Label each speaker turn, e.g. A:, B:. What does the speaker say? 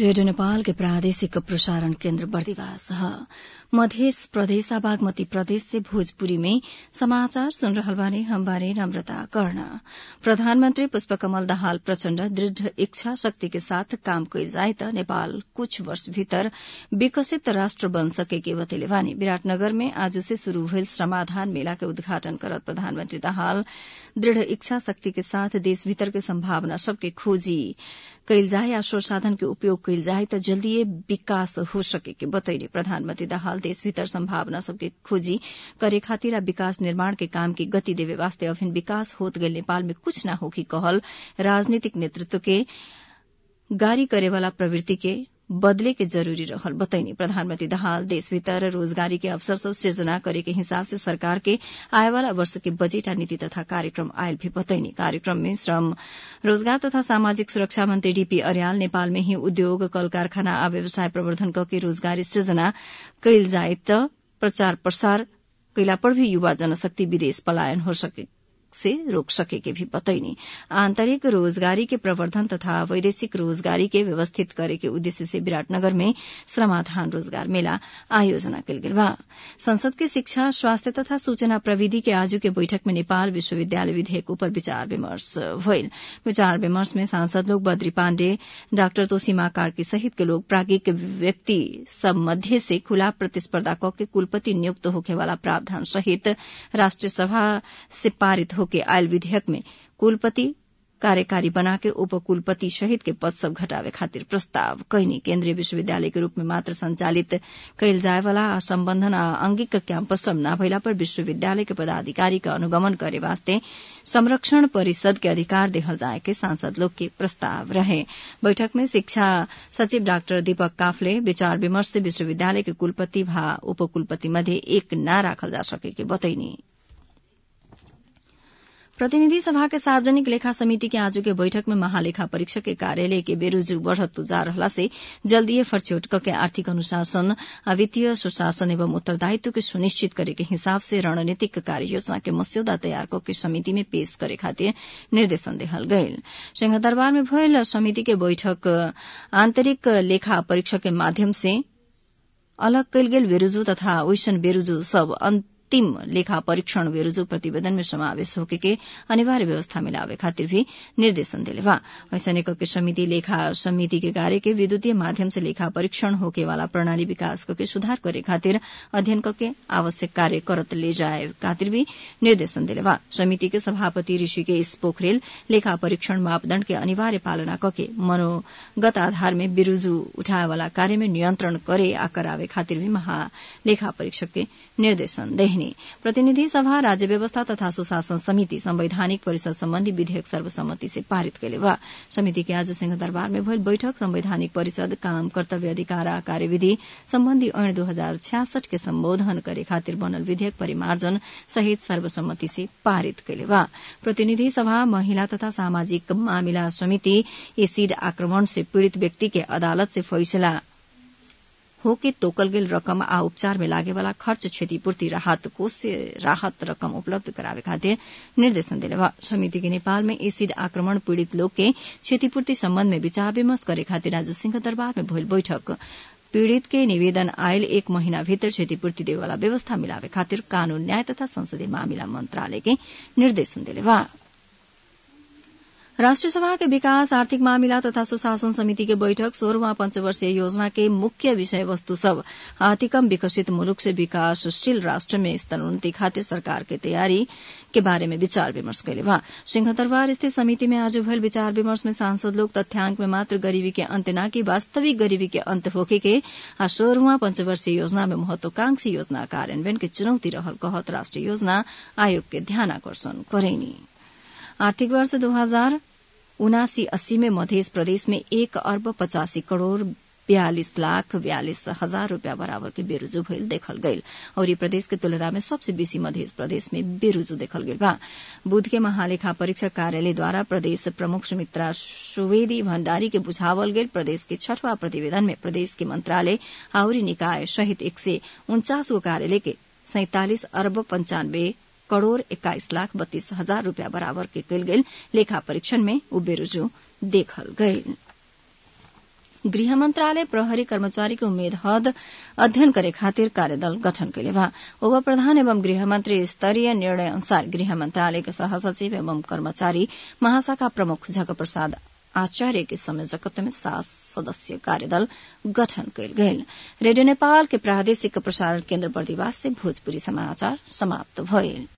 A: radio Nepal के प्रादेशिक प्रसारण केन्द्र बर्दिवास ह मध्य प्रदेश आ बागमती प्रदेश से भोजपुरी में समाचार सुन रहल बानी हम बानी नम्रता कर्ण प्रधानमन्त्री पुष्पकमल दाहाल प्रचण्ड दृढ़ इच्छा शक्ति के साथ काम कइल जाए त नेपाल कुछ वर्ष भीतर विकसित राष्ट्र बन सके के बतैले बानी विराटनगर में आज से शुरू भइल श्रमाधान मेला के उद्घाटन करत प्रधानमन्त्री दाहाल दृढ़ इच्छा शक्ति के साथ देश भीतर के सम्भावना सबके खोजी कइल जाए आ स्रोत साधन के उपयोग कइल जाए त जल्दीए विकास हो सके के बतैले प्रधानमन्त्री दाहाल देश भीतर सम्भावना सबके खोजी करे खातिर आ विकास निर्माण के काम के गति देवे वास्ते अभिन विकास होत गइल नेपाल में कुछ न होखी कहल राजनीतिक नेतृत्व के गारी करेवाला प्रवृत्ति के बदले के जरूरी रहल बतैनी प्रधानमन्त्री दाहाल देश भीतर रोजगारी के अवसर सब सृजना करे के हिसाब से सरकार के आएवाला वर्ष के बजेट आ नीति तथा कार्यक्रम आयल भी बतैनी कार्यक्रम में श्रम रोजगार तथा सामाजिक सुरक्षा मंत्री डीपी अर्याल नेपाल में ही उद्योग कल कारखाना आ व्यवसाय प्रवर्धन क के रोजगारी सृजना कइल जाए त प्रचार प्रसार कैला पर भी युवा जनशक्ति विदेश पलायन हो सके से रोक सके के भी बतैनी आंतरिक रोजगारी के प्रवर्धन तथा वैदेशिक रोजगारी के व्यवस्थित करे के उद्देश्य से विराटनगर में श्रमाधान रोजगार मेला आयोजना कल गेल बा संसद के शिक्षा स्वास्थ्य तथा सूचना प्रविधि के आजू के बैठक में नेपाल विश्वविद्यालय विधेयक ऊपर विचार विमर्श भइल विचार विमर्श में सांसद लोग बद्री पाण्डे डाक्टर तोसीमा कार्की सहित के लोग प्राज्ञिक व्यक्ति सब मध्य से खुला प्रतिस्पर्धा क के कुलपति नियुक्त होखे वाला प्रावधान सहित राष्ट्रिय सभा से पारित होके आयल विधेयक में कुलपति कार्यकारी बना के उपकुलपति सहित के पद सब घटावे खातिर प्रस्ताव कैनी केन्द्रीय विश्वविद्यालय के रूप में मात्र संचालित कैल जाए वाला आ सम्बन्धन आ अंगिक कैंपस सब न भइला पर विश्वविद्यालय के पदाधिकारी का अनुगमन करे वास्ते संरक्षण परिषद के अधिकार देहल जाए के सांसद लोग के प्रस्ताव रहे बैठक में शिक्षा सचिव डाक्टर दीपक काफले विचार विमर्श से विश्वविद्यालय के कुलपति भा उपकुलपति मध्ये एक न राखल जा सके के बतैनी प्रतिनिधि सभा के सार्वजनिक लेखा समिति के आजू के बैठक में महालेखा परीक्षक के कार्यालय के बेरोजू बढ़त जा रहला से जल्दीए फरछोट के आर्थिक अनुशासन आ वित्तीय सुशासन एवं उत्तरदायित्व के सुनिश्चित करे के हिसाब से रणनीतिक कार्य योजना के मस्यौदा तैयार के समिति में पेश करे खातिर निर्देशन देहल गयल सिंहदरबार में भयल समिति के बैठक आंतरिक लेखा परीक्षक के माध्यम से अलग कयल गेल बेरुजू तथा ओइसन बेरुजू सब अंतिम लेखा परीक्षण बेरुजू प्रतिवेदन में समावेश होके के अनिवार्य व्यवस्था मिलावे खातिर भी निर्देशन दिले बा ऐसने के समिति लेखा समिति के कार्य के विद्युतीय माध्यम से लेखा परीक्षण होके वाला प्रणाली विकास करके सुधार करे खातिर अध्ययन करके आवश्यक कार्य करत ले जाए खातिर भी निर्देशन दिले बा समिति के सभापति ऋषिकेश पोखरेल लेखा परीक्षण मापदण्ड के अनिवार्य पालना करके मनोगत आधार में बिरुजू उठाए वाला कार्य में नियंत्रण करे आ करावे खातिर भी महालेखा परीक्षक के निर्देशन देहनी प्रतिनिधि सभा राज्य व्यवस्था तथा सुशासन समिति संवैधानिक परिषद सम्बन्धी विधेयक सर्वसम्मति से पारित कैले बा समिति के आज सिंह दरबार में भइल बैठक संवैधानिक परिषद काम कर्तव्य अधिकार आ कार्यविधि सम्बन्धी ऐन दो हजार छ्यासठ के सम्बोधन करे खातिर बनल विधेयक परिमार्जन सहित सर्वसम्मति से पारित कैले बा प्रतिनिधि सभा महिला तथा सामाजिक मामिला समिति एसिड आक्रमण से पीड़ित व्यक्ति के अदालत से फैसला होके तोकल गेल रकम आ उपचार में लागे वाला खर्च क्षतिपूर्ति राहत कोष से राहत रकम उपलब्ध करावे खातिर निर्देशन दिले बा समिति के नेपाल में एसिड आक्रमण पीड़ित लोग के क्षतिपूर्ति सम्बन्ध में विचार विमर्श करे खातिर आज सिंह दरबार में भइल बैठक पीड़ित के निवेदन आयल एक महीना भीतर क्षतिपूर्ति देवे वाला व्यवस्था मिलावे खातिर कानून न्याय तथा संसदीय मामिला मंत्रालय के निर्देशन दिले बा राष्ट्रिय सभा के विकास आर्थिक मामिला तथा सुशासन समिति के बैठक सोह्रवा पंचवर्षीय योजना के मुख्य विषय वस्तु सब अतिकम विकसित मुलुक से विकासशील राष्ट्र में स्तरोन्नति खातिर सरकार के तैयारी के बारे में विचार विमर्श कैले बा सिंहदरबार स्थित समिति में आज भयल विचार विमर्श में सांसद लोग तथ्यांक में मात्र गरीबी के अंत न कि वास्तविक गरीबी के अंत होके के आ सोह्रवा पंचवर्षीय योजना में महत्वाकांक्षी योजना कार्यान्वयन के चुनौती रहल कहत राष्ट्रिय योजना आयोग के ध्यान आकर्षण करेनी आर्थिक वर्ष दो हजार उनासी अस्सी में मध्य प्रदेश में एक अर्ब पचासी करोड़ बयालीस लाख बयालीस हजार रूपियाँ बराबर के बेरुजू भइल देखल गईल और प्रदेश के तुलना में सबसे बेसी मध्य प्रदेश में बेरुजू देखल गईल बा बुध के महालेखा परीक्षक कार्यालय द्वारा प्रदेश प्रमुख सुमित्रा सुवेदी भण्डारी के बुझावल गेल प्रदेश के छठवा प्रतिवेदन में प्रदेश के मंत्रालय आउरी निकाय सहित एक सय उन्चास गो कार्यालय के सैंतालिस अर्ब पंचानब्बे करोड़ एक्काइस लाख बत्तीस हजार रूपियाँ बराबर के कयल गेल लेखा परीक्षण में उ बेरुजू देखल गईल गृह मंत्रालय प्रहरी कर्मचारी के उम्मेद हद अध्ययन करे खातिर कार्यदल गठन कैले बा उप प्रधान एवं गृहमंत्री स्तरीय निर्णय अनुसार गृह मंत्रालय के सहसचिव एवं कर्मचारी महाशाखा प्रमुख झक प्रसाद आचार्य के संयोजकत्व में सात सदस्यीय कार्यदल गठन कयल गेल रेडियो नेपाल के प्रादेशिक प्रसारण केन्द्र बर्दिवास से भोजपुरी समाचार समाप्त भइल